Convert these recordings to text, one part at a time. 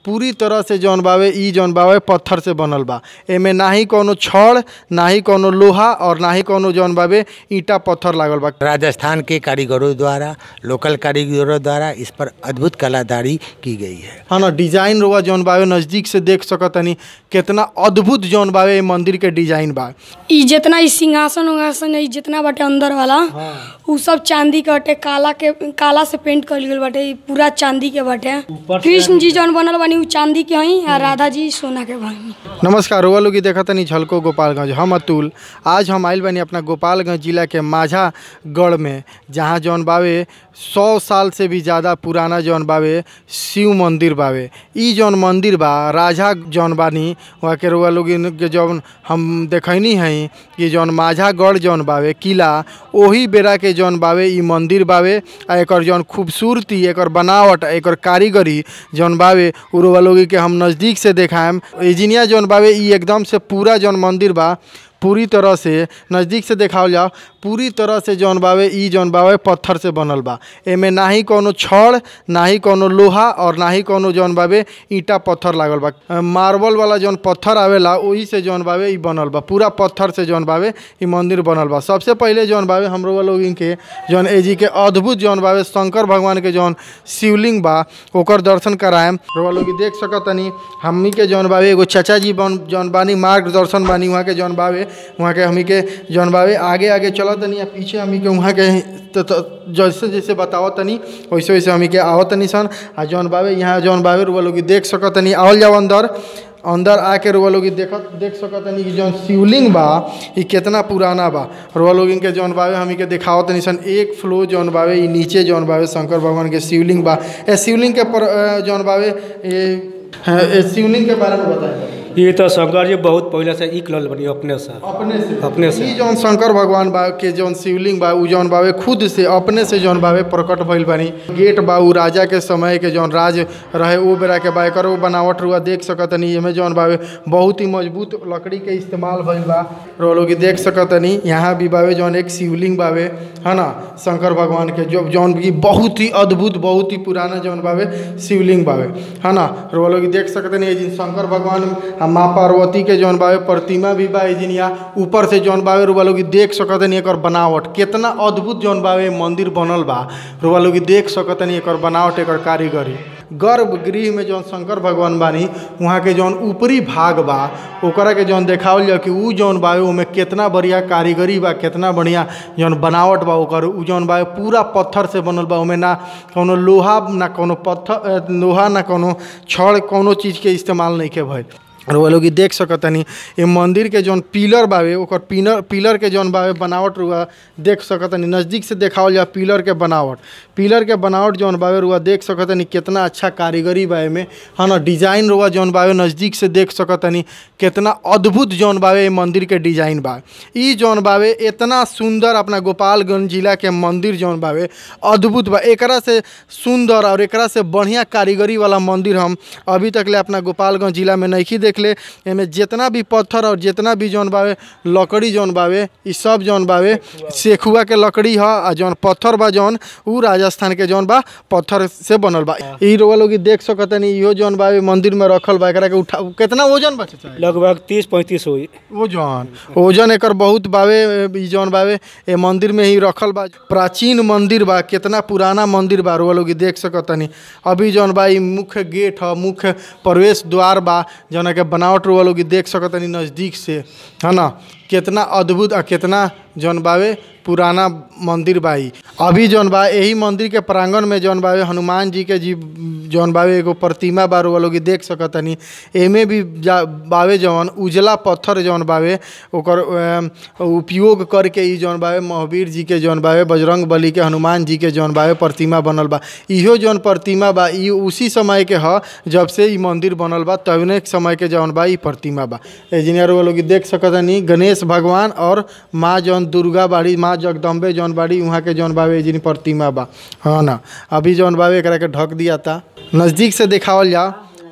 पूरी तरह से जौन बावे इ जौन बावे पत्थर से बनल बा एमे नाही कौनो छड़ नाही कौनो लोहा और नाही कौनो जौन बावे ईंटा पत्थर लागल बा राजस्थान के कारीगरों द्वारा लोकल कारीगरों द्वारा इस पर अद्भुत कलाकारी की गई है हाँ ना डिजाइन रुआ जौन बावे नज़दीक से देख सकतनी कितना अद्भुत जौन बावे ए मंदिर के डिजाइन बा इ जितना इ सिंहासन उंगासन है जितना बाटे अंदर वाला उ सब चांदी के बाटे काला के काला से पेंट कइल गइल बाटे इ पूरा चांदी के बाटे कृष्ण जी जौन बनल बानी उ चांदी के हई आ राधा जी सोना के बानी नमस्कार रुआ लोग देखतनी झलको गोपालगंज हम अतुल आज हम आइल बानी अपना गोपालगंज जिला के माझा गढ़ में जहाँ जौन बावे सौ साल से भी ज़्यादा पुराना जौन बावे शिव मंदिर बावे इ जौन मंदिर बा राजा जौन बानी वहाँ के रुआ लोग के जौन हम देखनी हई कि जौन माझा गढ़ जौन बावे किला ओही बेरा के जौन बावे इ मंदिर बावे आ एकर जौन खूबसूरती एकर बनावट एकर कारीगरी जौन बावे उ रुआ लोग के हम नज़दीक से देखाएम इजिनिया जौन बावे इ एकदम से पूरा जौन मंदिर बा पूरी तरह से नज़दीक से देखावल जाओ पूरी तरह से जौन बावे इ जौन बावे पत्थर से बनल बा एमे नाही कौनो छड़ नाही कौनो लोहा और नाही कौनो जौन बावे ईंटा पत्थर लागल बा अ, मार्बल वाला जौन पत्थर आवेला ओही से जौन बावे इ बनल बा पूरा पत्थर से जौन बावे इ मंदिर बनल बा सबसे पहिले जौन बावे हमरो लोग के जौन एजी के अद्भुत जौन बावे शंकर भगवान के जौन शिवलिंग बा ओकर दर्शन कराएम रउआ लोग देख सकतनी हमनी के जौन बावे एगो चाचा जी बन जौन बानी मार्गदर्शन बानी वहाँ के जौन बावे वहाँ के हमनी के जौन बावे आगे आगे चलत तनी आ पीछे हमनी के वहाँ के त- त- जैसे जैसे बतावत तनी वैसे वैसे हमनी के आवत तनी सन आ जौन बावे यहाँ जौन बावे रुआ लोग देख सकतनी आवल जाओ अंदर अंदर आके रुआ लोग देखत देख सकतनी कि जौन शिवलिंग बा इ केतना पुराना बा रुआ लोग के जौन बावे हमनी के देखावत तनी सन एक फ्लो जौन बावे इ नीचे जौन बावे शंकर भगवान के शिवलिंग बा ए शिवलिंग के पर अ, जौन बावे ए हाँ, ए शिवलिंग के बारे में बताएं ये तो शंकर जी बहुत पहले से इक लल बनी अपने से अपने से अपने से। ई जौन शंकर भगवान बा के जौन शिवलिंग बा उ जौन बावे खुद से अपने से जौन बावे प्रकट भइल बानी गेट बा उ राजा के समय के जौन राज रहे ओ बेरा के बा एकर वो बनावट रुआ देख सकतनी एमे जौन बावे बहुत ही मजबूत लकड़ी के इस्तेमाल भइल बा रुआ लोग देख सकतनी यहाँ भी बावे जौन एक शिवलिंग बावे है ना शंकर भगवान के जो जौन की बहुत ही अद्भुत बहुत ही पुराना जौन बावे शिवलिंग बावे है ना रुआ लोग देख सकतनी ए जिन शंकर भगवान आ माँ पार्वती के जौन बावे प्रतिमा भी बा ए जिन यहाँ ऊपर से जौन बावे रुआ लोग देख सकतनी एकर बनावट कितना अद्भुत जौन बावे मंदिर बनल बा रुआ लोग देख सकतनी एकर बनावट एकर कारीगरी गर्भगृह में जौन शंकर भगवान बानी वहाँ के जौन ऊपरी भाग बा ओकरा के जौन देखावल जाओ कि उ जौन बावे ओमे कितना बढ़िया कारीगरी बा कितना बढ़िया जौन बनावट बा ओकर उ जौन बावे पूरा पत्थर से बनल बा ओमे ना कौनो लोहा ना कौनो पत्थर अ, लोहा ना कौनो छड़ कौनो चीज़ के इस्तेमाल नहीं के भइल और वो लोग देख सकतनी ये मंदिर के जौन पिलर बावे ओकर पिलर पिलर के जौन बावे बनावट रुआ देख सकतनी नज़दीक से देखावल जा पिलर के बनावट पिलर के बनावट जौन बावे रुआ देख सकतनी कितना अच्छा कारीगरी बा एमे हाँ ना डिज़ाइन रुआ जौन बावे नज़दीक से देख सकतनी कितना अद्भुत जौन बावे ये मंदिर के डिज़ाइन बा ई जौन बावे इतना सुंदर अपना गोपालगंज जिला के मंदिर जौन बावे अद्भुत बा एकरा से सुंदर और एकरा से बढ़िया कारीगरी वाला मंदिर हम अभी तक ले अपना गोपालगंज जिला में नहीं देख ले एमे जितना भी पत्थर और जितना भी जौन बावे लकड़ी जौन बावे ई सब जौन बावे सेखुआ के लकड़ी ह आ जौन पत्थर बा जौन उ राजस्थान के जौन बा पत्थर से बनल बा ई रोवा लोग देख सकतनी इहो जौन बावे मंदिर में रखल बा एकरा के उठा कितना वजन बा चाचा लगभग तीस पैंतीस हुई ओजन ओजन एकर बहुत बावे ई जौन बावे ए मंदिर में ही रखल बा प्राचीन मंदिर बा कितना पुराना मंदिर बा रोआ लोग देख सकतनी अभी जौन बा ई मुख्य गेट ह मुख्य प्रवेश द्वार बा जौन के बनावट रोआ लोग देख सकतनी नज़दीक से है ना कितना अद्भुत आ कितना जौन बावे पुराना मंदिर बा ई अभी जौन बा यही मंदिर के प्रांगण में जौन बावे हनुमान जी के जी जौन बावे एगो प्रतिमा बा रोआ लोग देख सकतनी एमे भी जा बावे जौन उजला पत्थर जौन बावे ओकर अम, उपयोग करके ई जौन बावे महावीर जी के जौन बावे बजरंग बली के हनुमान जी के जौन बावे प्रतिमा बनल बा इहो जौन प्रतिमा बा ई उसी समय के ह जब से ई मंदिर बनल बा तवने समय के जौन बा ई प्रतिमा बा इंजीनियर वो लोग देख सकतनी गणेश भगवान और माँ जौन दुर्गा बाड़ी माँ जगदम्बे जौन बाड़ी वहाँ के जौन बावे जिन प्रतिमा बा हाँ ना अभी जौन बावे एकरा के ढक दिया था नज़दीक से देखावल जा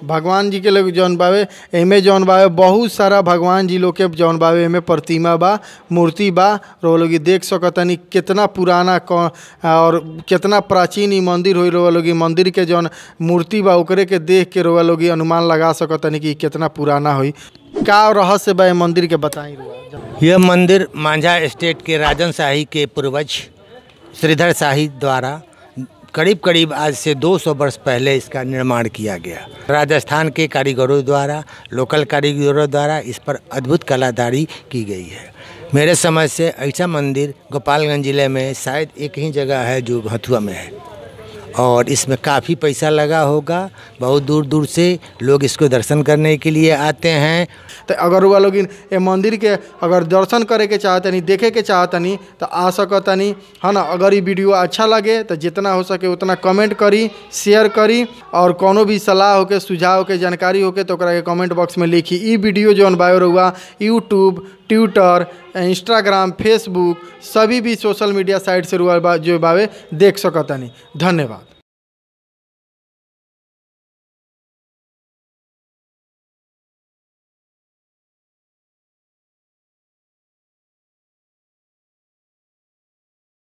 भगवान जी के लोग जौन बावे एमे जौन बावे बहुत सारा भगवान जी लोग के जौन बावे एमे प्रतिमा बा मूर्ति बा रउआ लोग इ देख सकतनी कितना पुराना क और कितना प्राचीन इ मंदिर होई रउआ लोग इ मंदिर के जौन मूर्ति बा ओकरे के देख के रउआ लोग इ अनुमान लगा सकतनी कि इ कितना पुराना होई का रहस्य बा ए मंदिर के बताई रउआ यह मंदिर मांझा स्टेट के राजन शाही के पूर्वज श्रीधर शाही द्वारा करीब करीब आज से 200 वर्ष पहले इसका निर्माण किया गया राजस्थान के कारीगरों द्वारा लोकल कारीगरों द्वारा इस पर अद्भुत कलाकारी की गई है मेरे समझ से ऐसा मंदिर गोपालगंज ज़िले में शायद एक ही जगह है जो हथुआ में है और इसमें काफ़ी पैसा लगा होगा बहुत दूर दूर से लोग इसको दर्शन करने के लिए आते हैं तो अगर वो लोग ए मंदिर के अगर दर्शन करे के चाहतनी देखे के चाहतनी तो आ सकतनी है ना अगर ये वीडियो अच्छा लगे तो जितना हो सके उतना कमेंट करी शेयर करी और कोनो भी सलाह होके सुझाव होके जानकारी होके तो ओकरा के कमेंट बॉक्स में लिखी ई वीडियो जौन बायो रहुआ यूट्यूब ट्विटर इंस्टाग्राम फेसबुक सभी भी सोशल मीडिया साइट से रुआ बा- जो बावे देख सकतनी धन्यवाद